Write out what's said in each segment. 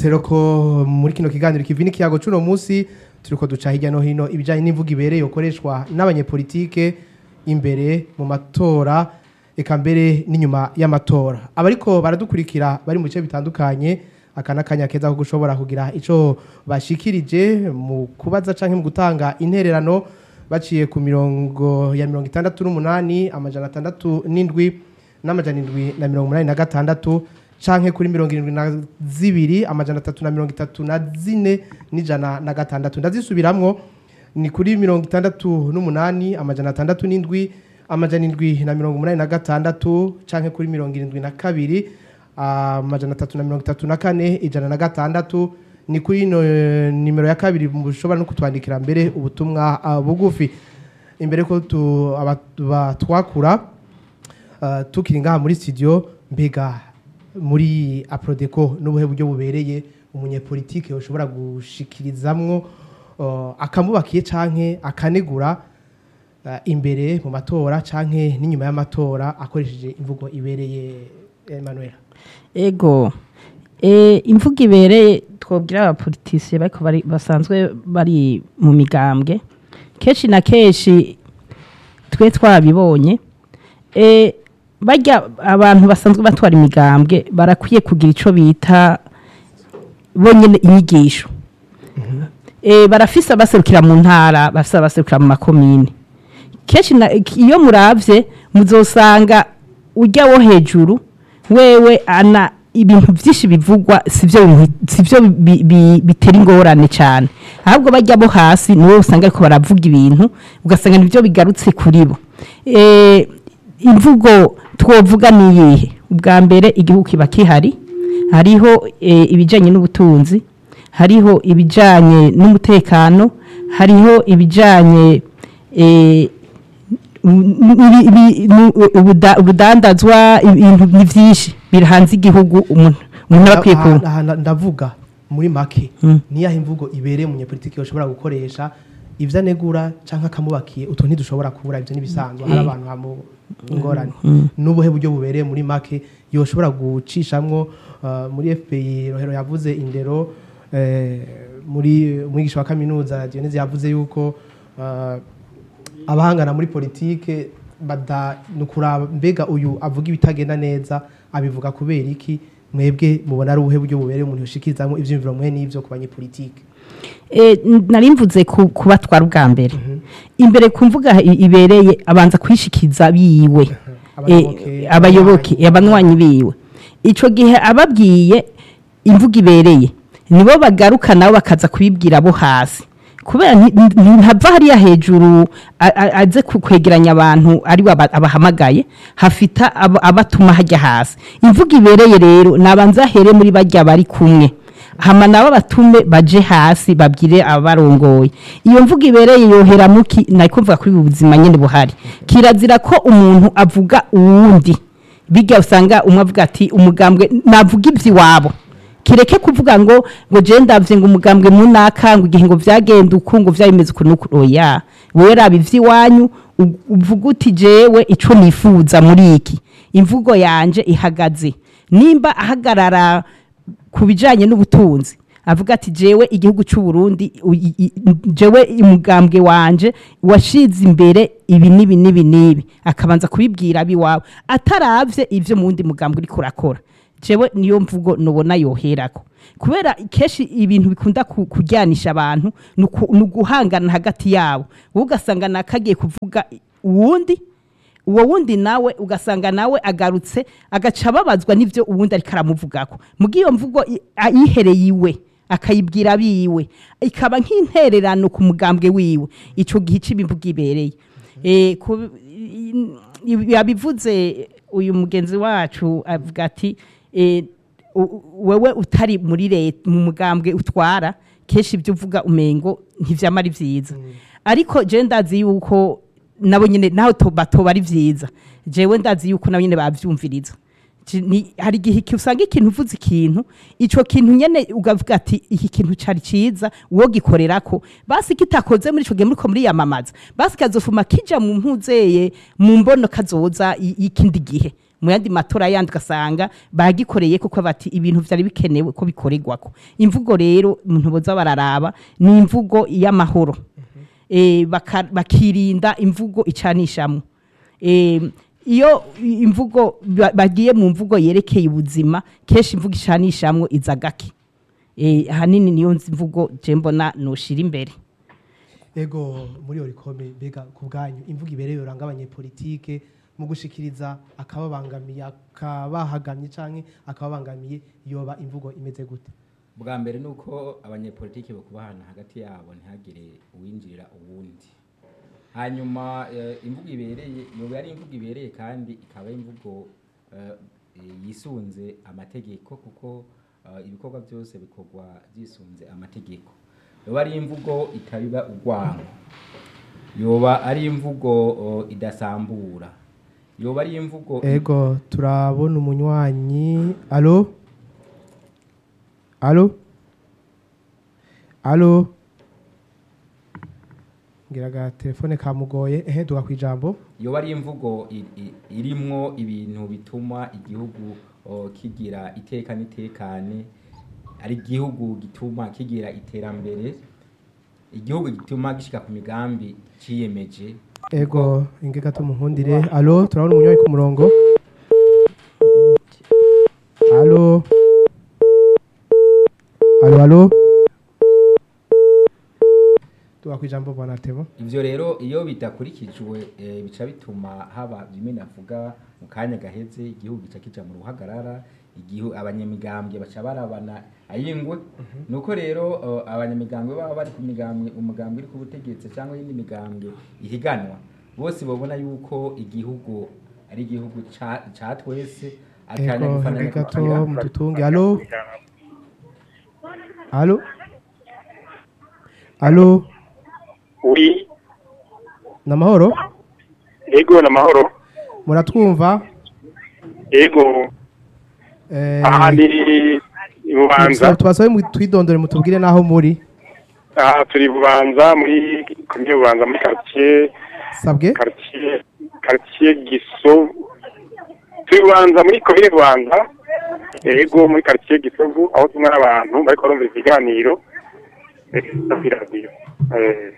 tubibutse rero ko muri kino kiganiro kivi n'ikiyago c'uno munsi turiko duca hirya no hino ibijanye n'imvugo ibereye ukoreshwa n'abanyepolitike imbere mu matora eka mbere n'inyuma y'amatora abariko baradukurikira bari mu bice bitandukanye aka n'akanya keza ko gushobora kugira ico bashikirije mu kubaza canke mu gutanga intererano baciye ku mirongo ya mirongo itandatu n'umunani amajana atandatu n'indwi n'amajana indwi na mirongo umunani na gatandatu canke kuri mirongo irindwi na zibiri amajana atatu na mirongo itatu na zine n'ijana na gatandatu ndazisubiramwo ni kuri mirongo itandatu n'umunani amajana atandatu n'indwi amajana indwi na mirongo umunani na gatandatu canke kuri mirongo irindwi na kabiri amajana atatu na mirongo itatu na kane ijana na gatandatu ni kuri ino eh, nimero ya kabiri mushobora no kutwandikira mbere ubutumwa ah, bugufi imbere ko tu- aba- batwakura Uh, tukiri ngaha muri studio mbega muri aprodeco n'ubuhe buryo bubereye umunyepolitike ushobora gushikirizamwo uh, akamubakiye canke akanegura uh, imbere mu matora canke n'inyuma y'amatora akoresheje imvugo ibereye Emmanuel ego e, imvugo ibereye twobwira abapolitisiye bariko bari basanzwe bari mu migambwe kenshi na kenshi twe twabibonye e, barya abantu basanzwe batwara imigambwe barakwiye kugira ico bita bonyene inyigisho e, barafise abaserukira mu ntara bafise abaserukira mu makomine kenshi na- iyo muravye muzosanga ujya wo hejuru wewe ana ibintu byinshi bivugwa sivyo bintu- sivyo bi- bi- bitera ingorane cyane ahubwo bajya bo hasi niwe usanga ariko baravuga ibintu ugasanga nibyo bigarutse kuri bo Eh, imvugo twovuga ni iyihe ubwa mbere igihugu kiba kihari hariho eh, ibijyanye n'ubutunzi hariho ibijyanye n'umutekano hariho ibijyanye eh, ibi- ibi- nu- ubuda- ubudandazwa ibintu ni byinshi biri hanze igihugu umuntu umuntu aba akwiye ku Aha- aha nda- ndavuga muri make Mm. niyaho imvugo ibereye umunyepolitike ushobora gukoresha ivyo anegura canke akamubakiye utu ntidushobora kubura ivyo n'ibisanzwe hari abantu hamu ingorane n'ubuhe buryo bubereye muri make yoshobora gucishamwo uh, muri fpI rohero yavuze indero eh, muri umwigisha wa kaminuza dionese yavuze yuko uh, abahangana muri politike bada nukuraba mbega uyu avuga ibitagenda neza abivuga kubera iki mwebwe mubona ari ubuhe buryo bubereye umuntu yoshikirizamo ivyumviro mwe n'ivyo ku banyepolitike Eh, n- nari mvuze ku- kubatwara ubwa mbere imbere ku mvuga i- ibereye abanza kwishikiza biwe Abayoboke, Eh, abayoboke abanywanyi biwe ico gihe ababwiye imvuga ibereye nibo bagaruka nabo bakaza kubibwira abo hasi kubera nti- nti- ntava hariya hejuru a- a- aze ku- kwegeranya abantu ari we aba- abahamagaye hafita abo- abatuma hajya hasi imvuga ibereye rero nabanza ahere muri bajya bari kumwe hama nabo batume baje hasi babwire abarongoye iyo mvuga ibereye yohera muki nari kuvuga kuri ubu buzima nyene buhari kirazira ko umuntu avuga uwundi bijya usanga umwe avuga ati umugambwe navuga iby'iwabo kireke kuvuga ngo ngo je ndavye ngo umugambwe munaka ngo igihe ngo vyagenda uku ngo vyabimeze uku nuku oya wewe raba ivy'iwanyu u- uvuga uti jewe ico nifuza muri iki imvugo yanje ihagaze nimba ahagarara ku bijanye n'ubutunzi avuga ati jewe igihugu cy'u Burundi u- i- i- jewe umugambwe wanje washize imbere ibi nibi nibi nibi akabanza kubibwira abiwawe ataravye ivyo mu wundi mugambwe uriko urakora jewe niyo mvugo nubona yoherako kubera kenshi ibintu bikunda ku- kujyanisha abantu ni uku- ni uguhangana hagati yabo wowe ugasanga nakagiye kuvuga uwundi uwo wundi nawe ugasanga nawe agarutse agaca ababazwa n'ibyo uwundi ariko aramuvugako muga iyo mvugo i- a- yihereye iwe akayibwira abiwe ikaba nk'intererano ku mugambwe wiwe ico gihe c'imivugo ibereye Eh, ku- i- i- yabivuze uyu mugenzi wacu avuga ati eh, u- u- wewe utari muri leta mu mugambwe utwara kenshi ibyo uvuga umengo ntivyama ari vyiza ariko je ndazi yuko nabo nyine naho to- batoba ari vyiza jewe ndazi yuko nabo nyine bavyumviriza Ji- ni- hari igihe iki- usanga ikintu uvuze ikintu ico kintu nyene ugavuga ati iki kintu cari ciza uwo gikorerako basi kitakoze muri ico gihe muriko muriyamamaza basi kazofuma kija mu mpuzeye mu mbono kazoza i- y'ikindi gihe mu yandi matora yandi ugasanga bagikoreye kuko bati ibintu vyari bikenewe ko bikorerwako imvugo rero umuntu boza bararaba ni imvugo y'amahoro eh, baka- bakirinda imvugo icanishamwo eh, iyo imvugo ba- bagiye mu mvugo yerekeye ubuzima kenshi imvugo icanishamwo iza gake eh, ahanini niyo nzi mvugo je mbona noshira imbere ego muri orikome mbega ku bwanyu imvugo ibereye uranga abanyepolitike mu gushikiriza akababangamiye akabahagamye canke akababangamiye yoba imvugo imeze gute bwa mbere ni uko abanyepolitiki bakubahana hagati yabo ntihagire uwinjirira uwundi hanyuma eh, imvugo ibereye yoba ari imvugo ibereye kandi ikaba ari imvugo eh, eh, yisunze amategeko kuko eh, ibikorwa byose bikorwa byisunze amategeko yoba ari imvugo itabiba urwango yoba ari imvugo oh, idasambura yoba ari imvugo ego turabona umunywanyi alo alo alo ngira aga telefone kamugoye ehe duga kwijambo yoba ari imvugo i- i- irimwo ibintu bituma igihugu o, kigira iteka n'itekane ari igihugu gituma kigira iterambere igihugu gituma gishika ku migambi ciyemeje ego inge gato muhundire alo turabona umunywanyi ku murongo alo alo alo duga kwijambo bwana tebo ivyo rero iyo bidakurikijwe eh, bica bituma haba bimwe navuga mu kanya gaheze igihugu gica kija mu ruhagarara igihu abanyamigambwe baca barabana ayingwe nuko rero uh, abanyamigambwe baba bari ku migambwe umugambwe uri ku butegetsi cyangwa iyindi migambwe ihiganwa bose babona yuko igihugu ari igihugu ca ca twese akanya ego gufananya inge gato kugira- mudutunge alo alo alo wi namahoro ego namahoro muratwumva ego Eh, aha ndi i bubanza tubasabe mu- twidondore mutubwire naho muri aha turi i bubanza muri komine bubanza muri quartier sabwe quartier quartier gisovu turi i bubanza muri komine bubanza ego muri quartier gisovu aho tumwe n'abantu bariko barumva ikiganiro eh, kuri radiyo Eh,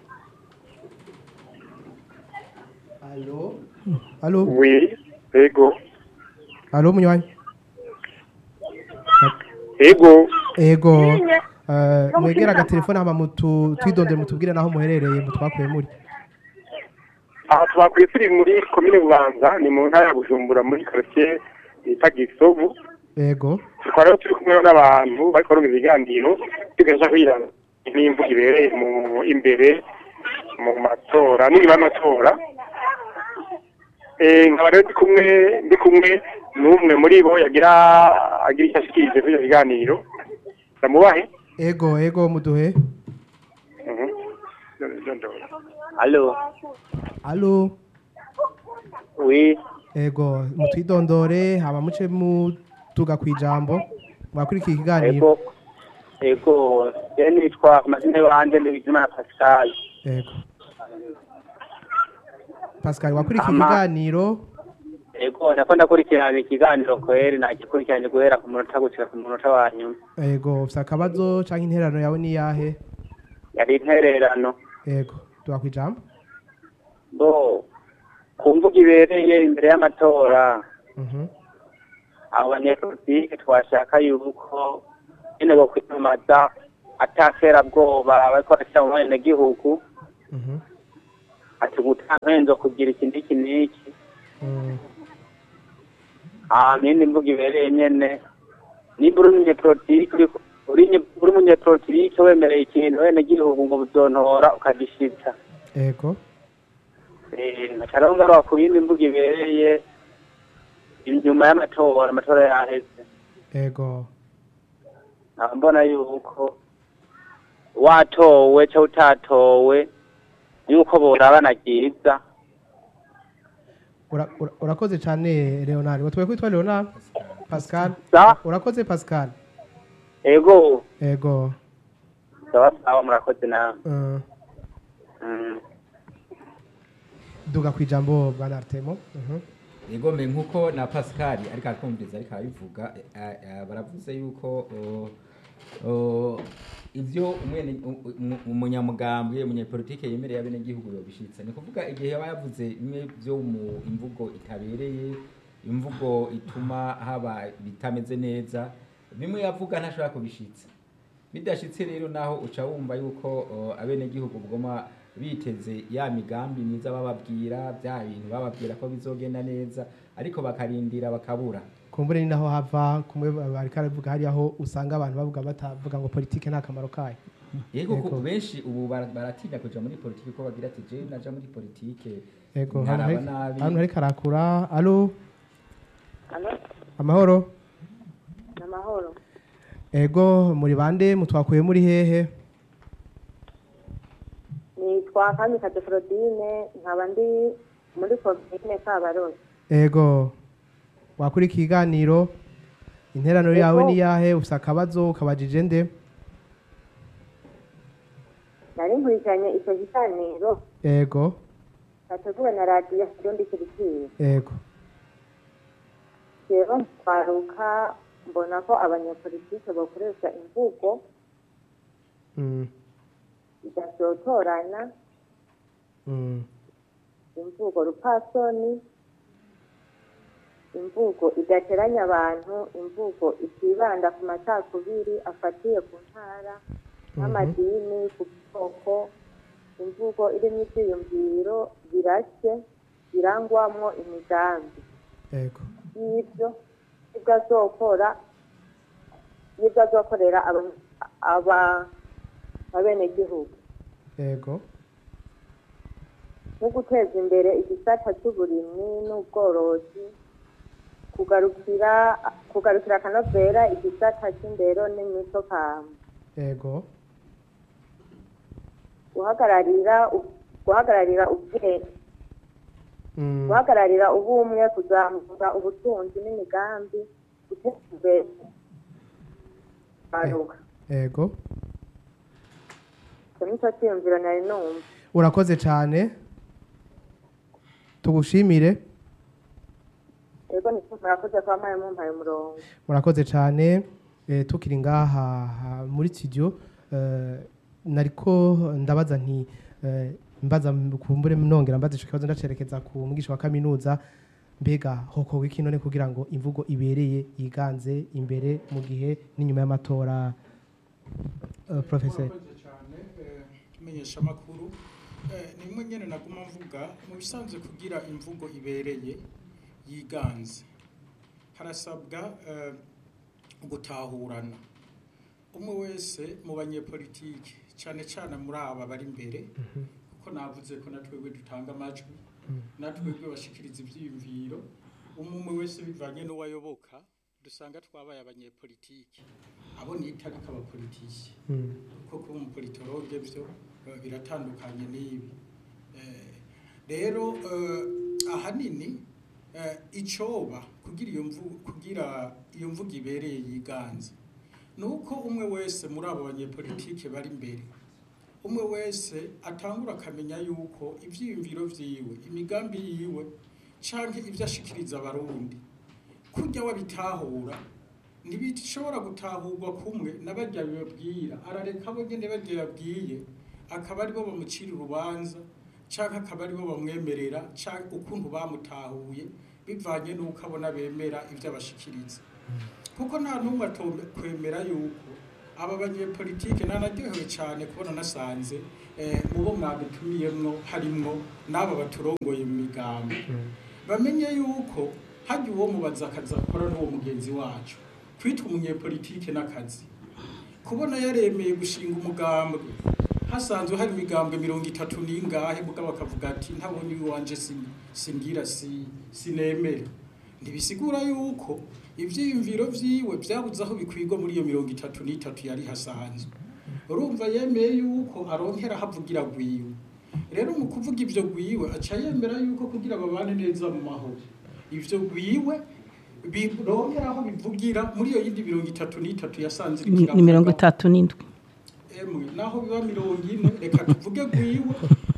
alo wi ego alo munywanyi ego ego eh, mwegera agatelefone hama mutu twidondore mutubwire naho muherereye mutwakuye muri aha twakwiye turi muri komine bubanza ni mu ntara ya bujumbura muri quartier bita gisovu ego tukaba rero turi kumwe n'abantu bariko barumva ibiganiro tugasha kugira n'imvugo ibereye mu imbere mu matora n'inyuma y'amatora Eh, nkaba rero ndi kumwe ndi kumwe n'umwe muri bo yagira agira icyo ashikirije kuri ivyo biganiro ndamubahe ego ego muduhe Mhm. Ndondora. Alo, alo oui, ego mutwidondore hama muce mutuga kwijambo mwakurikiye ikiganiro ego, ego, je nitwa amazina yanje ni Bizimana Pascal. ego pascal wakurikiye Ama- ikiganiro Ego, nako ndakurikirana ikiganiro kweri nagikurikiranye guhera ku munota gushika ku munota wa nyuma. ego ufite akabazo canke intererano yawe ni yahe Yari intererano. ego tuga kwijambo Bo, ku mvugo ibereye imbere y'amatora, Mhm. abo banyepolitike twashaka yuko nyene bo kwiyamamaza ataterabwoba bariko barashira mu benegihugu, Mhm. ati gutankenzo kugira iki n'iki n'iki. Mm. Ah, nindi mvuga ibereye nyene nimba uri umunyepolitike uriko- uri nye- uri umunyepolitike wemereye ikintu wene gihugu ngo buzontora ukagishitsa ego Eh, nkaca rero ngaruka ku yindi mvuga ibereye inyuma y'amatora amatora yaheze ego nkaba mbona yuko watowe cyangwa utatowe yuko borabana ryiza Ura- ura- urakoze cyane leonard watuwe kwitwa leonard pascal sa urakoze pascal ego ego sawa sawa murakoze nawe uh, Mm. duga kwijambo bwana artemo Mhm. Egome nkuko na Pascal ariko akumviriza ariko arabivuga eh, eh, baravuze yuko oh, oh, ivyo umwene u- umu- umunyamugambwe umunyepolitike yemereye abene gihugu yobishitse ni kuvuga igihe yaba yavuze bimwe vyo mu imvugo itabereye imvugo ituma haba bitameze neza bimwe yavuga ntashobora kubishitsa bidashitse rero naho uca wumva yuko uh, abenegihugu bugoma biteze ya migambi myiza bababwira bya bintu bababwira ko bizogenda neza ariko bakarindira bakabura kumbure ni naho hava kumwe bariko aravuga hari aho usanga abantu bavuga batavuga ngo politike nta kamaro kayo yego Yego. ku benshi ubu bara- baratinya kuja muri politike ko bagira ati je naja muri politike yego nkaraba hano nabi hano hariko arakura alo Alo, amahoro ni amahoro. ego muri bande mutwakuye muri hehe Nitwa Kamikaze Claudine, nkaba ndi muri komine Kabarozi. ego wakuri ikiganiro interano Ego. yawe ni yahe ufise akabazo ukabajije nde Nari nkurikiranye icyo kiganiro ego cyateguwe na radiyo Kirundi Kirikiri. ego Rero twaruka mbona ko abanyepolitike bakoresha imvugo Mm, idashotorana, mm, imvugo rupasoni, imvugo idateranya abantu, imvugo itibanda ku macakubiri afatiye ku ntara, n'amadini, ku bwoko, imvugo irimo ibyiyumviro birashye, birangwamwo imigambi. ego y'ibyo ibyo azokora y'ibyo azokorera aba- aba- abenegihugu ego nko guteza imbere igisata cy'uburimyi n'ubworozi kugarukira kugarukira akanovera igisata cy'indero n'imico kama ego guhagararira u- guhagararira ubwenge Mm, guhagararira ubumwe kuzamura ubutunzi n'imigambi guteza imbere kwaruka ego icyo nicyo cyiyumviro nari numva urakoze cyane tugushimire Ego ni murakoze kwa mwaye mumpaye umurongo. murakoze cyane eh, tukiri ngaha ha- muri studio eh, nariko ndabaza nti eh, mbaza m- kumbure nongera mbaza ico kibazo ndacerekeza ku mwigisha wa kaminuza mbega hokorwa iki none kugira ngo imvugo ibereye yiganze imbere mu gihe n'inyuma y'amatora uh, professor murakoze cyane eh, menyesha amakuru Eh, nimwe nyene naguma mvuga mu bisanzwe kugira imvugo ibereye yiganze harasabwa eh, gutahurana umwe wese mu banyepolitike cyane cyane muri aba bari imbere kuko navuze ko natwebwe dutanga amajwi natwebwe bashikiriza ivyiyumviro umwe wese bivanye n'uwayoboka dusanga twabaye abanyepolitike abo nita ariko abapolitike Mm, kuko kuba umupolitologe byo eh, biratandukanye n'ibi Eh, rero eh, ahanini eh, icoba kugira iyo mvugo kugira iyo mvugo ibereye yiganze ni uko umwe wese muri abo banyepolitike bari imbere umwe wese atangura akamenya yuko ivyiyumviro vyiwe imigambi yiwe canke ivyo ashikiriza abarundi kurya wabitahura ntibishobora gutahurwa kumwe n'abarya bibabwira arareka abo nyene barya yabwiye akaba aribo bamucira urubanza canke akaba aribo bamwemerera canke ukuntu bamutahuye bivanye n'uko abona bemera ivyo abashikiriza kuko nta n'umwe atokwemera yuko aba banyepolitike nanaryohewe cyane kubona nasanze eh, mu bo mwadutumiyemwo harimwo n'aba baturongoye mu migambi bamenye yuko hajya uwo mubaza akazi akora n'uwo mugenzi wacu kwitwa umunyepolitike n'akazi kubona yaremeye gushinga umugambwe hasanzwe hari imigambwe mirongo itatu n'ingahe mugabo bakavuga ati ntabonye iwanje sin- singira si- sinemera ntibisigura yuko ivyiyumviro vyiwe vyabuze aho bikwigwa muri iyo mirongo itatu n'itatu yari hasanzwe urumva yemeye yuko aronkera havugira gwiwe rero mu kuvuga ivyo gwiwe aca yemera yuko kugira babane neza mu mahoro ivyo gwiwe birongera aho bivugira muri iyo yindi mirongo itatu n'itatu yasanze iriko ni mirongo iravuga. itatu n'indwi emwe naho biba mirongo ine reka tuvuge gwiwe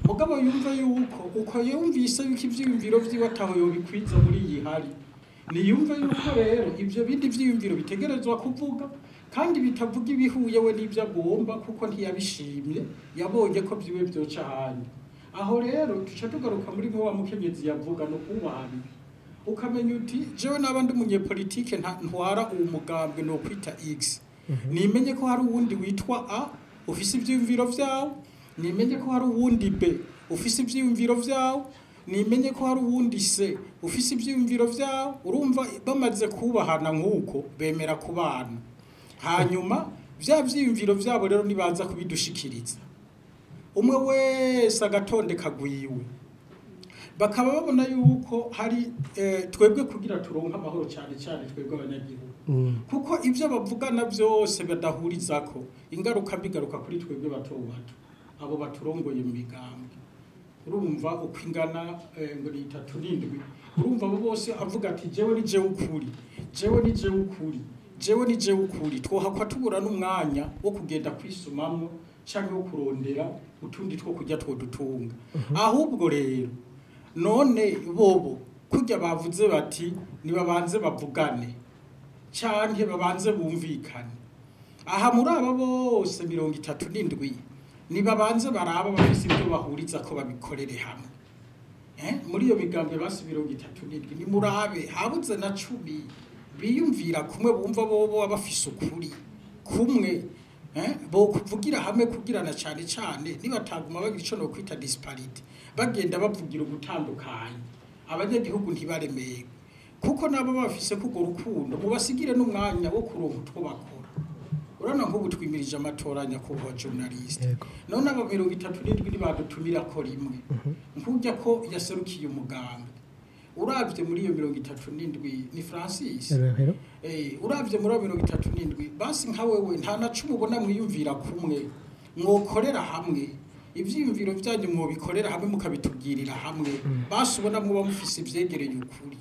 mugabo yumva yuko uko yumvise yuko ivyiyumviro vyiwe ataho yobikwiza muri iyi hari niyumve yuko rero ivyo bindi vyiyumviro bitegerezwa kuvuga kandi bitavuga ibihuye we n'ivyo agomba kuko ntiyabishimye yabonye ko vyiwe vyoca ahandi aho rero tuca tugaruka muri mwe wa mukenyezi yavuga no kubahana ukamenya uti jewe naba ndi umunyepolitike nta- ntwara uwo mugambwe no kwita x nimenye ko hari uwundi witwa a ufise ivyiyumviro vyawo nimenye ko hari uwundi b ufise ivyiyumviro vyawo nimenye ko hari uwundi c ufise ivyiyumviro vyawo urumva bamaze kubahana nk'uko bemera kubana hanyuma vya vyiyumviro vyabo rero nibaza kubidushikiriza umwe wese agatonde kagwiwe bakaba babona yuko hari eh, twebwe kugira turonke amahoro cyane cyane twebwe abanyagihugu kuko ibyo bavugana byose badahurizako ingaruka bigaruka kuri twebwe bato bato abo baturongoye mu migambwe urumva uko ingana eh, ngo ni itatu n'indwi urumva abo bose avuga ati jewe ni jewe ukuri jewe ni jewe ukuri jewe ni jewe ukuri twohakwa tubura n'umwanya wo kugenda kwisumamwo cyangwa wo kurondera utundi two kujya twodutunga ahubwo rero none bobo kurya bavuze bati nibabanze bavugane canke babanze bumvikane aha muri aba bose mirongo itatu n'indwi nibabanze baraba bafise ibyo bahuriza ko babikorere hamwe eh? muri iyo migambi basi mirongo itatu n'indwi nimurabe habuze na cumi biyumvira kumwe bumva bobo baba bafise ukuri kumwe eh? bo kuvugira hamwe kugirana cyane cyane nibataguma bagira ico no kwita disparity bagenda bavugira ugutandukanye abanyagihugu ntibaremeye kuko nabo bafise kugo rukundo mubasigire n'umwanya wo kuronka utwo bakora urabona nk'ubu twimirije amatora nyakubahwa journaliste Yego. none aba mirongo itatu n'indwi nibadutumira ko rimwe nkujya ko yaserukiye umuganga uravye muri iyo mirongo itatu n'indwi ni francis Rero, Eh, uravye muri abo mirongo itatu n'indwi basi nka wewe nta na cumi ubona mwiyumvira kumwe mwokorera hamwe ivyiyumviro vyanyu mwobikorera hamwe mukabitubwirira hamwe basi ubona mwoba mufise ivyegereye ukuri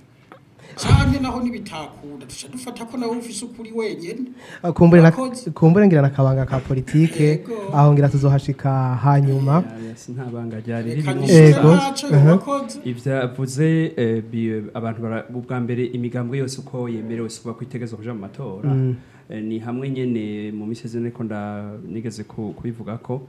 canke naho nibitakunda duca dufata ko nawe ufise ukuri wenyene Ah, kumbure na- Abakozi. kumbure ngira nakabanga ka politike Yego. aho ngira tuzohashika hanyuma si nta banga ryari reka ririmo nyishure Yego. ntaco Aha. yobakoze ivyo avuze eh, bi- abantu bara- ubwa mbere imigambwe yose uko yemerewe si kuba kwitegerezwa kuja mu matora Mm. Eh, ni hamwe nyene mu misi zine ko nda nigeze ku- kubivuga ko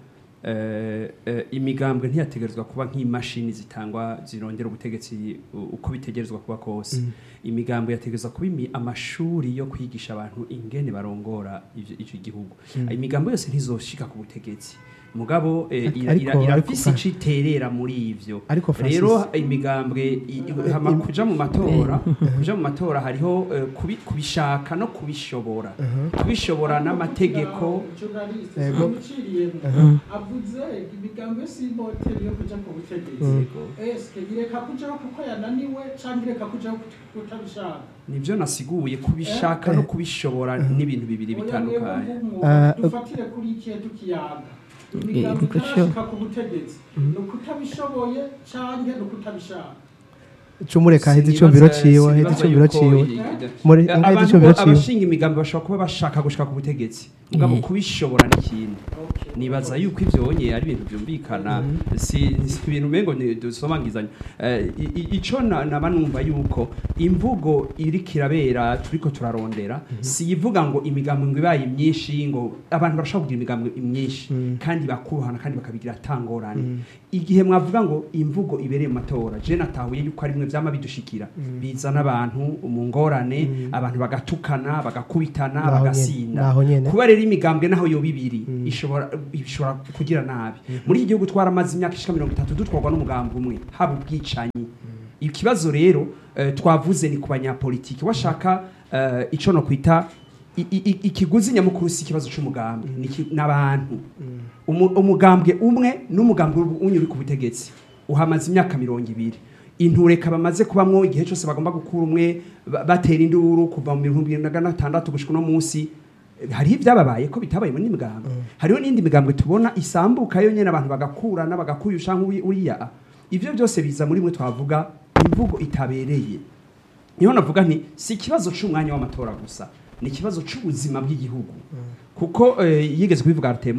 eh, eh, imigambwe ntiyategerezwa kuba nk'imashini zitangwa zirongera ubutegetsi u- uko bitegerezwa kuba kose imigambwe yategerezwa kuba imi- amashuri yo kwigisha abantu ingene barongora ivyo- ico gihugu imigambwe yose ntizoshika ku butegetsi mugabo eh, ira- Ariko- ira- ariko irafise ka- ico iterera muri ivyo Ariko Francis- rero imigambwe i- i- hama kuja mu matora kuja mu matora hariho eh, kubi- kubishaka no kubishobora kubishobora n'amategeko Journaliste, Yego. simuciriyemwo. avuze imigambi yose y'imoteri yo kuja ku butegetsi eske ireka kujaho kuko yananiwe canke ireka kujaho kut- kutabishaka nivyo nasiguye kubishaka no kubishobora n'ibintu bibiri bitandukanye Ah, dufatire kuri ikihe tukiyaga imigambi niko sho. itarashika ku butegetsi ni ukutabishoboye canke ni ukutabishaka cumureka heza icumviro ciwe heza icumviro ciwe Muri- Eh, inka abantu y'igicumviro bo- ciwe. abashinga imigambi bashobora kuba bashaka gushika ku butegetsi mugabo Mhm. kubishobora n'ikindi nibaza yuko ivyo onye ari ibintu byumvikana si si ibintu mengo dusomangizanya Eh, i- i- ico na- naba numva yuko imvugo iri kirabera turiko turarondera si ivuga ngo imigambi ngo ibaye myinshi ngo abantu barashobora kugira imigambi myinshi kandi bakuhana kandi bakabigira atangorane igihe mwavuga ngo imvugo ibereye mu matora je natahuye yuko ari mwe vyama bidushikira bizana abantu mu ngorane abantu bagatukana bagakubitana Naho nyene, bagasinda naho nyene. kuba rero imigambwe naho yoba ibiri ishobora ishobora kugira nabi muri iki gihugu twaramaze imyaka ishika mirongo itatu dutwarwa n'umugambi umwe haba ubwicanyi ikibazo rero eh, twavuze ni ku banyapolitiki washaka eh, ico no kwita i- i- i- ikiguzi nyamukuru si ikibazo c'umugambi ni iki- n'abantu Umu- umugambwe umwe n'umugambwe unyu uri ku butegetsi uhamaze imyaka mirongo ibiri intureka bamaze kubamwo igihe cyose bagomba gukura umwe ba- batera induru kuva mu bihumbi bibiri na gatandatu gushika uno munsi hariho ibyababaye ko bitabaye muri migambwe hariho n'indi migambwe tubona isambuka yo nyene abantu bagakurana bagakuyusha nk'uriya ivyo byose biza muri mwe twavuga imvugo itabereye niho navuga nti si ikibazo c'umwanya w'amatora gusa ni ikibazo c'ubuzima bw'igihugu kuko eh, yigeze kubivuga Artemo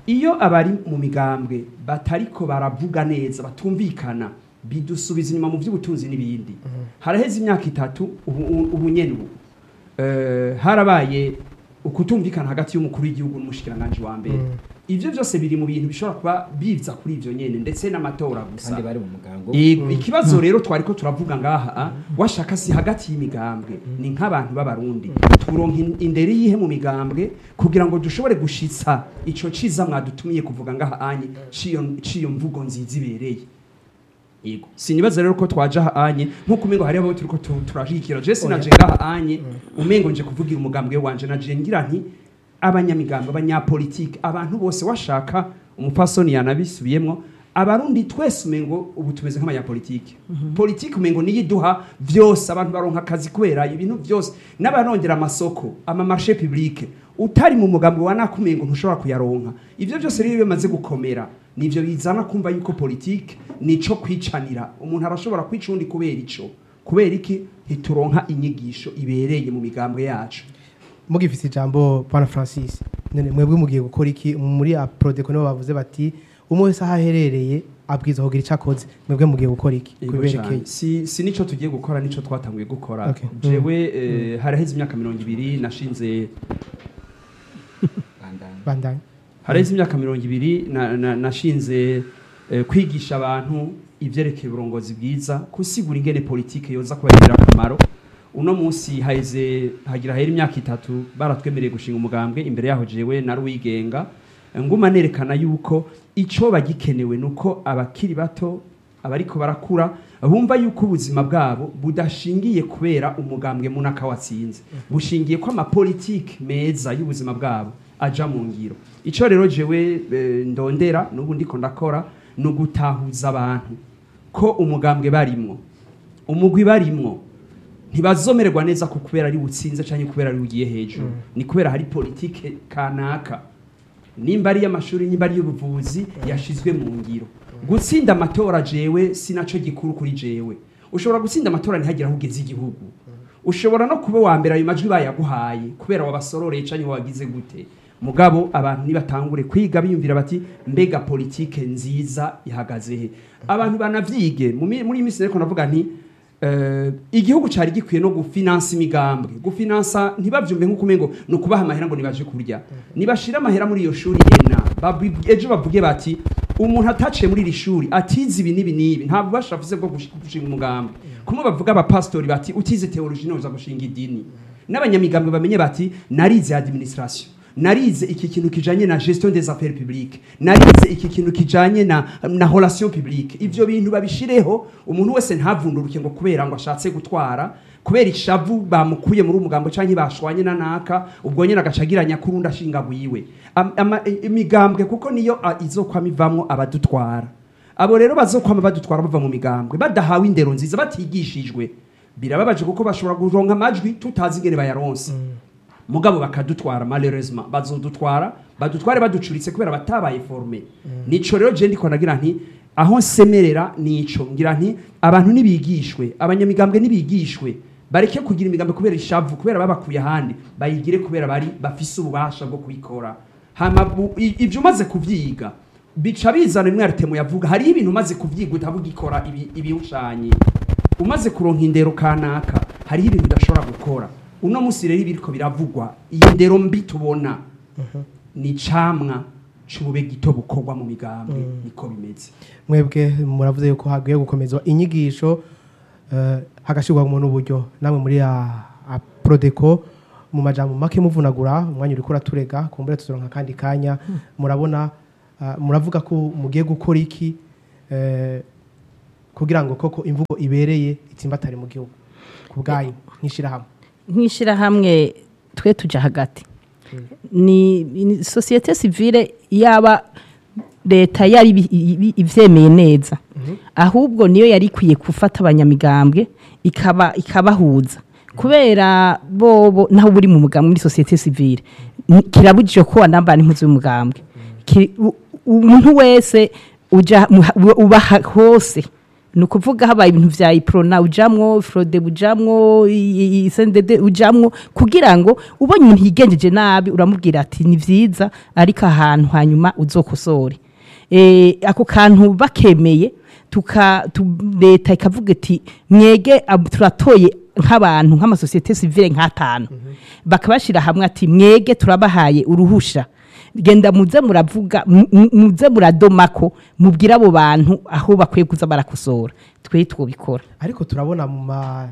iyo abari mu migambwe batariko baravuga neza batumvikana bidusubiza inyuma mu by'ubutunzi n'ibindi haraheze imyaka itatu ubu ubu nyene ubu eh, harabaye ukutumvikana hagati y'umukuru w'igihugu n'umushikiranganje wa mbere ivyo byose biri mu bintu bishobora kuba biza kuri ivyo nyene ndetse n'amatora gusa kandi bari mu mugango Yego, ikibazo rero twari ko turavuga ngaha ah, washaka si hagati y'imigambwe ni nk'abantu b'abarundi turonka in- inderi yihe mu migambwe kugira ngo dushobore gushitsa ico ciza mwadutumiye kuvuga ngaha anye ciyo ciyo mvugo nziza ibereye yego sinibaza rero ko twaje aha anye nk'uko umengo hariho abo turiko tu- turashigikira je sinaje ngaha anye umengo nje kuvugira umugambwe wanje naje ngira nti abanyamigambwe abanyapolitike abantu bose washaka umupfasoni yanabisubiyemwo abarundi twese umengo ubu tumeze nk'abanyapolitike politike umengo niyo iduha vyose abantu baronka akazi kubera ibintu vyose n'abarongera amasoko amamarché publique utari mu mugambwe wa nakumengo ntushobora kuyaronka ivyo byose rero iyo bimaze gukomera nivyo bizana kumva yuko politike nico kwicanira umuntu arashobora kwica undi kubera ico kubera iki ntituronka inyigisho ibereye mu migambwe yacu mugifise ijambo pana francis none mwebwe mugiye gukora iki muri aprodeko nibo bavuze bati umwe wese aho aherereye abwiza kugira icyo akoze mwebwe mugiye gukora iki Yego kubiberekeye cane. si, si nico tugiye gukora nico twatanguye gukora Okay. jewe eh, haraheze imyaka mirongo ibiri nashinze bandana bandanye haraheze imyaka mirongo ibiri na- na- nashinze eh, kwigisha abantu ivyerekeye uburongozi bwiza kusigura ingene politike yoza kubagirira akamaro uno munsi haheze hagira hera imyaka itatu baratwemereye gushinga umugambwe imbere yaho jewe nari uwigenga nguma nerekana yuko ico bagikenewe nuko abakiri bato abariko barakura bumva yuko ubuzima bwabo budashingiye kubera umugambwe munaka watsinze bushingiye ko amapolitike meza y'ubuzima bwabo aja mu ngiro ico rero jewe eh, ndondera n'ubu ndiko ndakora ni ugutahuza abantu ko umugambwe barimwo umugwi barimwo ntibazomererwa neza ko kubera ari butsinze cyangwa kubera ari bugiye hejuru ni kubera hari politike kanaka nimba ari iy'amashuri nimba ari iy'ubuvuzi yashizwe mu ngiro gutsinda amatora jewe sinaco gikuru kuri jewe ushobora gutsinda amatora ntihagire aho ugeze igihugu ushobora no kuba wa mbere ayo majwi bayaguhaye kubera wabasororeye cyangwa wagize gute mugabo abantu nibatangure kwiga biyumvira bati mbega politike nziza ihagaze he abantu banavyige mu mi- muri iyi minsi rero navuga nti eh, igihugu cari gikwiye no gufinansa imigambwe gufinansa ntibavyumve nk'uko umengo ni ukubaha amahera ngo nibaje kurya nibashira amahera muri iyo shuri ena babi- ejo bavuge bati umuntu ataciye muri iri shuri atize ibi n'ibi n'ibi ntabwo ubasha afise bwo gush- gushinga umugambi kumwe bavuga abapasitori bati utize teoloji ntuza gushinga idini n'abanyamigambwe bamenye bati narize administration narize iki kintu kijanye na gestion des affaires publiques narize iki kintu kijanye na, na relation publique ivyo bintu babishireho umuntu wese ntavunduruke ngo kubera ngo ashatse gutwara kubera ishavu bamukuye muri umugambo canke bashwanye na naka ubwo nyene agacagiranya kurundi ashinga gwiwe Am- ama- i- imigambwe kuko niyo a- izokwama ivamwo abadutwara abo rero bazokwama badutwara bava mu migambwe badahawe indero nziza batigishijwe birababaje kuko bashobora kuronka amajwi tutazi ingene bayaronse mugabo bakadutwara malheureusement bazodutwara badutware baducuritse kubera batabaye forme nico rero je ndiko nagira nti aho nsemerera nico ngira nti abantu nibigishwe abanyamigambwe nibigishwe bareke kugira imigambi kubera ishavu kubera babakuye ahandi bayigire kubera bari bafise ububasha bwo kubikora hama bu- i- ivyo umaze kuvyiga bica bizana imwe aritemo yavuga hariho ibintu umaze kuvyiga utavuga ikora ibi- ibiwushanye umaze kuronka indero kanaka hariho ibintu udashobora gukora uno munsi rero ibiriko biravugwa iyi ndero mbi tubona ni camwa c'ubube gito bukorwa mu migambwe niko bimeze mwebwe muravuze yuko hagiye gukomezwa inyigisho eh, hagashyirwamo n'uburyo namwe muri a- a prodeko mu majambo make muvunagura umwanya uriko uraturega kumbure tuzoronka kandi kanya murabona ah, muravuga ko mugiye gukora iki eh, kugira ngo koko imvugo ibereye itsimbatare mu gihugu ku bwanyu nk'ishirahamwe nk'ishyirahamwe twe tujya hagati ni ni sosiyete sivile yaba leta yari ibi- ibi- ibyemeye neza ahubwo niyo yari ikwiye gufata abanyamigambwe ikaba ikabahuza kubera bobo naho buri mu mugambwe muri sosiyete sivile ni- kirabujije ko wanambara impuzu y'umugambwe Ki- u- umuntu wese uja mu- uba ha- hose ni ukuvuga habaye ibintu vya iprona ujamwo frode ujamwo i- i- sendede ujamwo kugira ngo ubonye umuntu yigenjeje nabi uramubwira ati ni vyiza ariko ahantu hanyuma uzokosore eh, ako kantu bakemeye tuka tu, leta ikavuga iti mwege ab- turatoye nk'abantu nk'amasosiyete sivile nk'atanu bakabashira hamwe ati mwege turabahaye uruhusha genda muze muravuga mu- mu- muze muradomako mubwire abo bantu aho bakwiye kuza barakosora twe twobikora ariko turabona mu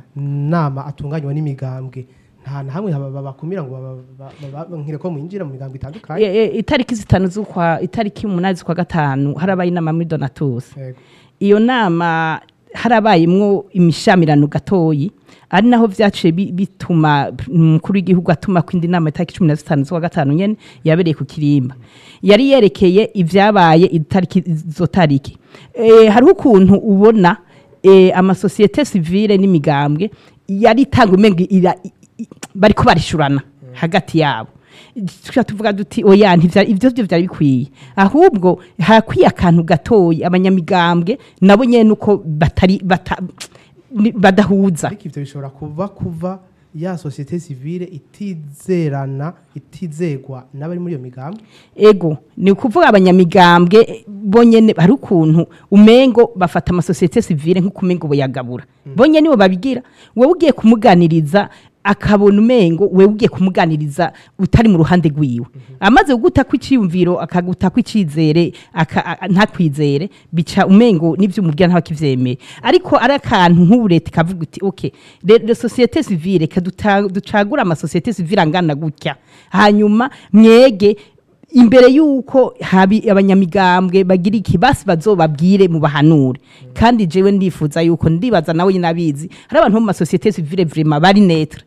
manama atunganywa n'imigambwe nta na hamwe haba- babakumira ngo baba- baba- baba- nkire ko mwinjira mu migambwe itandukanye E, e, itariki zitanu z'ukwa itariki umunani z'ukwa gatanu harabaye inama muri donatus Yego. iyo nama harabayemwo imishamirano gatoyi ari naho vyaciye bi- bituma umukuru w'igihugu atuma ko indi nama itariki cumi na zitanu z'ukwa gatanu nyene yabereye ku kirimba yari yerekeye ivyabaye itariki izo tariki e, hariho ukuntu ubona e, amasosiyete sivile n'imigambwe yari itanga umenga ira- i- i- bariko barishurana hagati yabo tuca tuvuga duti oya ntivya ivyo byo vyari bikwiye ahubwo hakwiye akantu gatoyi abanyamigambwe nabo nyene uko batari bata, ni- badahuza ariko ivyo bishobora kuva kuva ya sosiyete sivile itizerana itizegwa n'abari muri iyo migambwe ego ni ukuvuga abanyamigambwe eh, bonyene hari ukuntu umengo bafata amasosiyete sivile nk'uko umengo boyagabura bonyene nibo babigira wewe ugiye kumuganiriza akabona umengo wewe ugiye kumuganiriza utari mu ruhande rwiwe amaze kuguta kw'iciyumviro akaguta kw'icizere aka- a- ntakwizere bica umengo n'ivyo umubwira ntabakivyemeye ariko ari akantu nk'ubu leta ikavuga iti okay le, le société civile ka ducagura amasosiyete civile angana gutya hanyuma mwege imbere yuko habi abanyamigambwe bagira ikibasi bazobabwire mu bahanure kandi jewe ndifuza yuko ndibaza nawe nyine abizi hari abantu bo mu masosiyete civile vraiment bari netre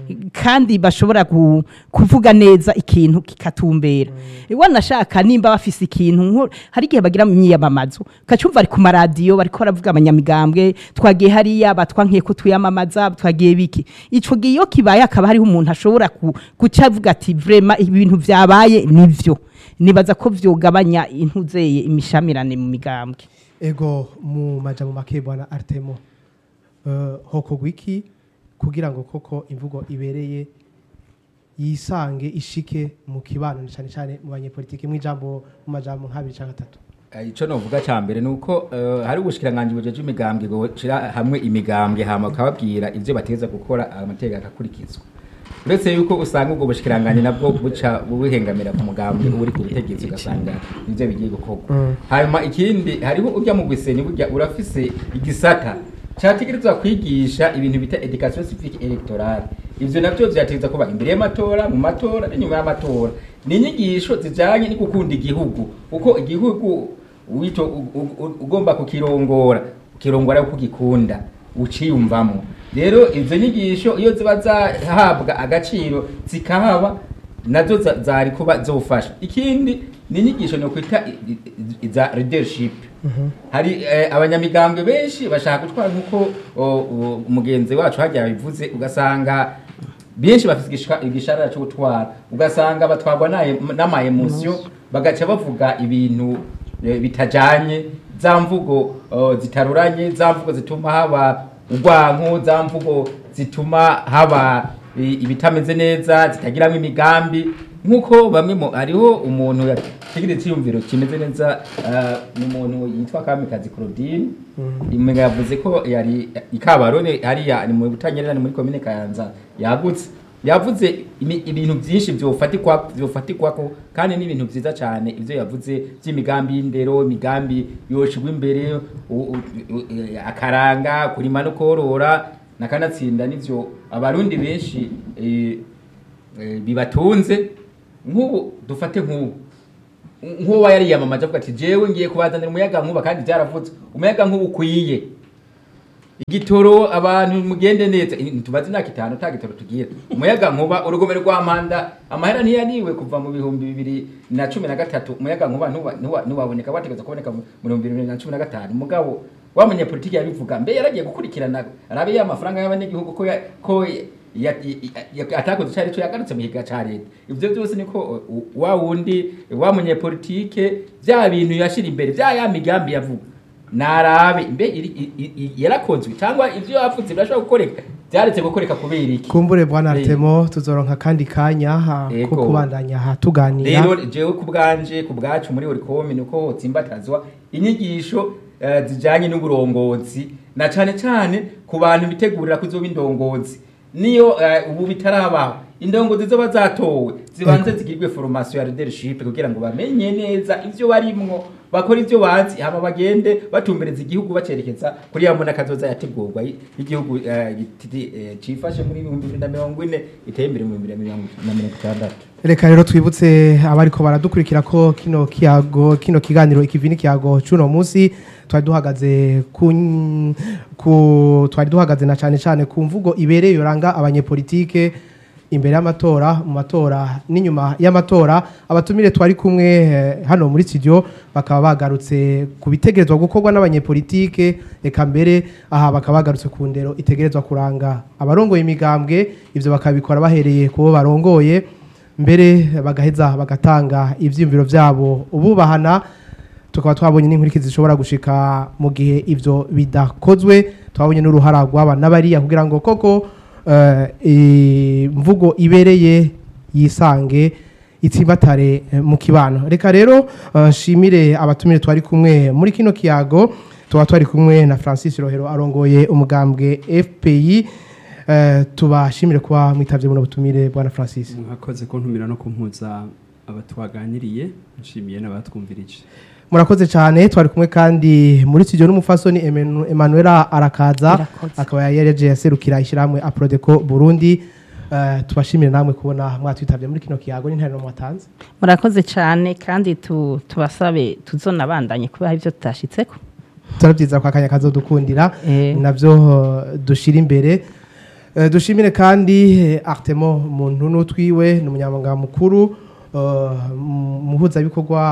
kandi bashobora ku- kuvuga neza ikintu kikatumbera iwa nashaka nimba bafise ikintu nko hari igihe bagira mu myiyamamazo kacumva ari ku maradiyo bariko baravuga abanyamigambwe twagiye hariya batwankiye ko tuyamamaza twagiye biki ico gihe iyo kibaye akaba hariho umuntu ashobora ku- guca avuga ati vrema ibintu vyabaye nivyo nibaza ko vyogabanya intuzeye imishamirane mu migambwe ego mu majambo make bwana Artemo uh, hokogwa iki kugira ngo koko imvugo ibereye yisange ishike mu kibano cyane cyane mu banyepolitike mu ijambo mu majambo nk'abiri cyangwa atatu Eh, ico novuga ca mbere nuko eh, hari ubushikiranganji bujeje imigambwe boshira hamwe imigambwe hama ukababwira ivyo bateza gukora amategeko akakurikizwa uretse yuko usanga ubwo bushikiranganji nabwo buca buhengamira ku mugambwe uba uri ku butegetsi ugasanga ivyo bigiye gukorwa hanyuma ikindi hariho urya mu gwiseni burya urafise igisata cyategerezwa kwigisha ibintu bita education civique electorale ivyo navyo vyategeza kuba imbere y'amatora mu matora n'inyuma y'amatora ni inyigisho zijanye no gukunda igihugu uko igihugu wito u- u- u- ugomba kukirongora ukirongora uko ugikunda uciyumvamo rero izo nyigisho iyo ziba zahabwa agaciro zikahaba nazo za- zari kuba zofasha ikindi ni inyigisho ni ukwita i- i- i- za leadership hari eh, abanyamigambwe benshi bashaka gutwara nk'uko o, o, umugenzi wacu hajya yabivuze ugasanga benshi bafite igishika- igisharara cyo gutwara ugasanga batwarwa n'aye- n'amaemosiyo bagaca bavuga ibintu eh, bitajanye za mvugo oh, zitaruranye za mvugo zituma haba urwanko za mvugo zituma haba i- ibitameze neza zitagiramo imigambi nk'uko bamwe mu hariho umuntu yategera icyiyumviro kimeze neza ah, ni umuntu yitwa kamikazi claudine imenga yavuze ko yari ikabarone hariya ni mu butanyerera ni muri komine kayanza yagutse yavuze imi- ibintu byinshi byofatikwa byofatikwako kandi n'ibintu byiza cyane ibyo yavuze by'imigambi y'indero imigambi yoshigwa imbere u- u- u- akaranga kurima no korora nakanatsinda nivyo abarundi benshi eh, eh, bibatunze nk'ubu dufate nk'ubu nk'uwo yariyamamaje avuga ati jewe ngiye kubazanira umuyaga nkuba kandi byaravutse umuyaga nkuba ukwiye igitoro abantu mugende neza Eh, tubaze imyaka itanu nta gitoro tugira umuyaga nkuba urugomero rwa manda amahera ntiyaniwe kuva mu bihumbi bibiri na cumi na gatatu umuyaga nkuba ntuwa- ntuwa- ntiwaboneka wategetse kuboneka mu bihumbi bibiri na cumi na gatanu mugabo wa munyapolitiki yabivuga mbe yaragiye gukurikirana arabe ya mafaranga y'abanyagihugu ko ya- ko ya- ya- ya- atakoze icyo ari cyo yagarutse mu higa cya leta ibyo byose niko uh, wa wundi wa munyapolitike bya bintu yashira imbere bya ya migambi yavuga narabe mbe iri- i- i- i- yarakozwe cyangwa ibyo yavuze birashobora gukoreka byaretse gukoreka kubera iki kumbure bwana Eh. Artemo tuzoronka kandi kanya ha, ko Ego. kubandanya ha tuganira rero jewe ku bwanje ku bwacu muri orikomi ni uko hotsimbatazwa inyigisho eh, zijanye n'uburongozi na cane cane ku bantu bitegurira kuzoba indongozi niyo eh, ubu bitarabaho indongozi zoba zatowe zibanze zigirwe formation ya leadership kugira ngo bamenye neza ivyo barimwo bakora ivyo bazi hama bagende batumbereza igihugu bacerekeza kuri ya mbona kazoza yategurwa y- y'igihugu eh, giti- eh, cifashe muri ibihumbi bibiri na mirongo ine iteye imbere mu bibiri na mirongo na mirongo itandatu reka rero twibutse abariko baradukurikira ko kino kiyago kino kiganiro ikivini kiyago cuno munsi twari duhagaze ku ku twari duhagaze na cane cane ku mvugo ibereye yoranga abanyepolitike imbere y'amatora mu matora n'inyuma y'amatora abatumire twari kumwe eh, hano muri studio bakaba bagarutse ku bitegerezwa gukorwa n'abanyepolitike eka mbere aha bakaba bagarutse ku ndero itegerezwa kuranga abarongoye imigambwe ivyo bakabikora bahereye ku bo barongoye mbere bagaheza bagatanga ivyiyumviro vyabo ububahana tukaba twabonye n'inkurikizi zishobora gushika mu gihe ivyo bidakozwe twabonye n'uruhara rw'abana bariya kugira ngo koko eh, imvugo ibereye yisange itsimbatare eh, mu kibano reka rero eh, nshimire abatumire twari kumwe muri kino kiyago tuba twari kumwe na francis rohero arongoye umugambwe fpi eh, tubashimire kuba mwitavye buno butumire bwana francis mwakoze kuntumira no kumpuza abatwaganiriye nshimiye n'abatwumvirije murakoze cyane twari kumwe kandi muri studio n'umufasoni Emenu- Emanuela arakaza Irakoze. akaba yareje yaserukira ishyirahamwe Aprodeco Burundi Eh, tubashimire namwe kubona mwatwitabye muri kino kiyago n'interano mwatanze murakoze cyane kandi tu- tubasabe tuzonabandanye kubera ibyo tutashitseko turabyiza ko akanya kazodukundira Eh. nabyo eh, dushira imbere Eh, dushimire kandi eh, Artemo muntu n'utwiwe ni umunyamabanga mukuru eh, mu- muhuzabikorwa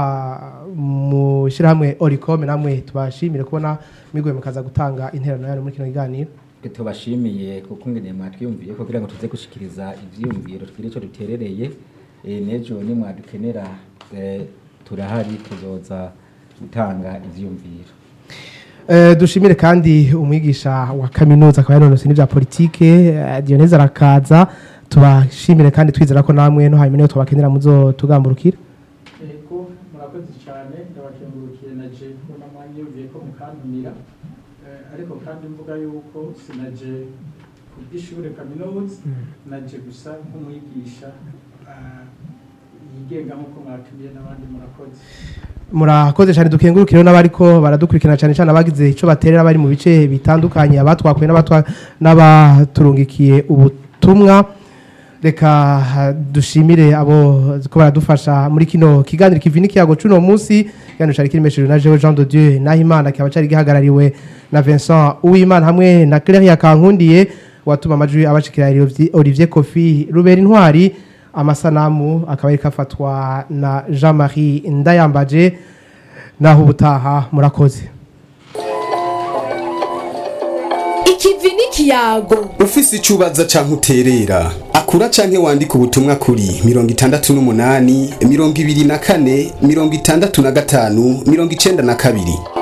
mu shyirahamwe Oricom namwe tubashimire kubona mwigoye mukaza gutanga interano yanyu muri kino kiganiro tubashimiye kuko ngene mwatwiyumviye ko kugira ngo tuze gushikiriza ivyiyumviro twire ico duterereye eh, nejo ni mwadukenera eh, turahari tuzoza gutanga ivyiyumviro Eh, dushimire kandi umwigisha wa kaminuza akaba yanonose n'ibya politike eh, Dionese arakaza tubashimire kandi twizera ko namwe no hanyuma niyo tubakenera muzo tugamburukira Ego murakoze cyane ndabakengurukiye na je kubona mwanyumviye ko mukantumira Eh, ariko kandi mvuga yuko sinaje ku by'ishure kaminuza naje gusa nk'umwigisha ah, yigenga nk'uko mwatumiye n'abandi murakoze murakoze cyane dukengurukire n'abariko baradukurikirana cyane cyane abagize icyo baterera bari mu bice bitandukanye abatwakuye n'abatwa- n'abaturungikiye ubutumwa reka ah, dushimire abo ko baradufasha muri kino kiganiro kivi n'ikiyago c'uno munsi kiganiro cari kirimeshejwe na Jewe Jean de Dieu Nahimana kikaba cari gihagarariwe na Vincent Uwimana hamwe na Claire Kankundiye watuma amajwi abashikira Olivier Kofi Rubera Intwari amasanamu akaba ariko afatwa na Jean Marie Ndayambaje naho ubutaha murakoze ikivi n'ikiyago ufise icyo ubaza canke uterera akura canke wandika ubutumwa kuri mirongo itandatu n'umunani mirongo ibiri na kane mirongo itandatu na gatanu mirongo icenda na kabiri